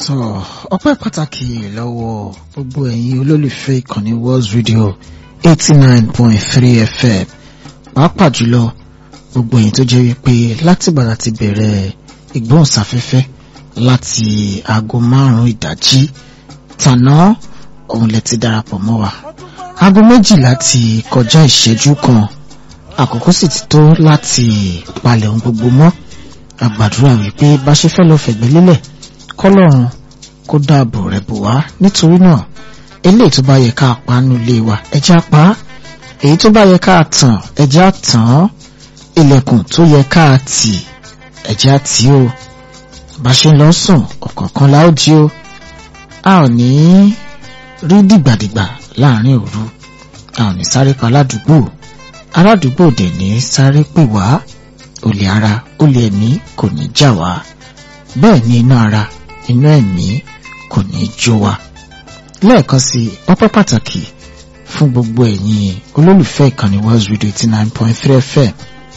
sọ ọpẹ́ pàtàkì lọ́wọ́ gbogbo ẹ̀yin olólùfẹ́ ìkànnì World Radio eighty nine point three FM pàápàá jùlọ gbogbo ẹ̀yin tó jẹ́ wípé látìgbàdà ti bẹ̀rẹ̀ ìgbóhùnsáfẹ́fẹ́ láti aago márùn-ún ìdájí tàná òun lẹ ti darapọ̀ mọ́ wa aago méjìlá ti kọjá ìṣẹ́jú kan àkókò sì ti tó láti palẹ̀ ohun gbogbo mọ́ àgbàdúrà wípé bá ṣe fẹ́ lọ fẹ̀gbẹ́ lélẹ̀ kọ́lọ́run kó dáàbò rẹ̀ bò wá nítorí náà eléyìí tó bá yẹ ká pa nínú ilé wa ẹjẹ́ á pa á èyí tó bá yẹ ká tàn ẹjẹ́ á tàn án ilẹ̀kùn tó yẹ ká tì ẹjẹ́ á tì ó bá ṣe ń lọ sùn ọ̀kọ̀ọ̀kan la ó jí ó a ò ní rí dìgbàdìgbà láàrin òru a ò ní sáré pa aládùúgbò aládùúgbò dẹ̀ ní sáré pè wá olè ara olè ẹ̀mí kò ní jà wá bẹ́ẹ̀ ni iná ara iná ẹ̀mí kò ní jó wa lẹ́ẹ̀kan sí ọpẹ́ pàtàkì fún gbogbo ẹ̀yin olólùfẹ́ ìkànnì World Radio eighty nine point three FM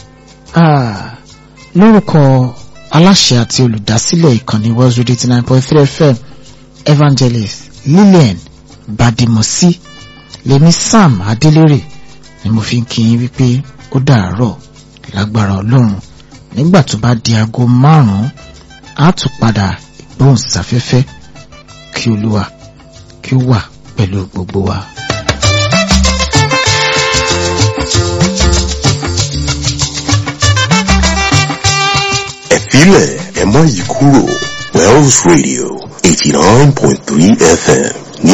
lórúkọ aláṣẹ àti olùdásílẹ̀ ìkànnì World Radio eighty nine point three FM evangelist Lillian Badimosi lèmi Sam Adélérè ni mo fi ń kí yín wípé ó dàárọ̀ lágbára Ọlọ́run nígbà tó bá di aago márùn-ún á tún padà ìgbóhùnsáfẹ́fẹ́ kí Olúwa kí ó wà pẹ̀lú gbogbo wa. ẹ̀fílẹ̀ ẹ má yí kúrò Wells Radio eighty nine point three FM